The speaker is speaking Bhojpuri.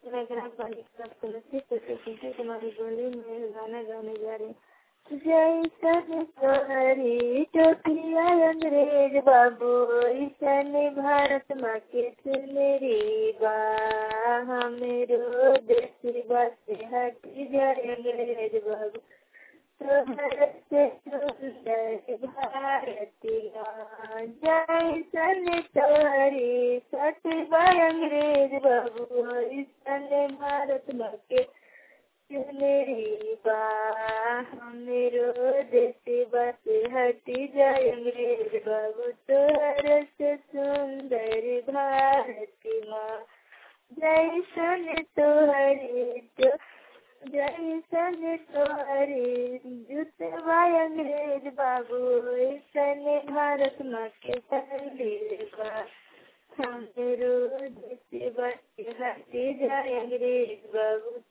मेघना पंडित का तुलसी तुलसी तुम्हारी बोली में गाना गाने जा रहे जैसन तोहरी टोपिया अंग्रेज बाबू ईसन भारत माँ के सुनरी बा हमरो देश बस हट जाए अंग्रेज बाबू तोहर से सुंदर भारतिया जैसन तोहरी सटवा अंग्रेज बाबू ईसन भारत माँ के सुनरी बा हमरो देश बस हटी जाए अंग्रेज बाबू तोहर से सुंदर भारती माँ जैसन तोहरे जो जैसन तोहरे जुतवा अंग्रेज बाबू ऐसन भारत माँ के पहले बा हमरो देश बस हटी जाए अंग्रेज बाबू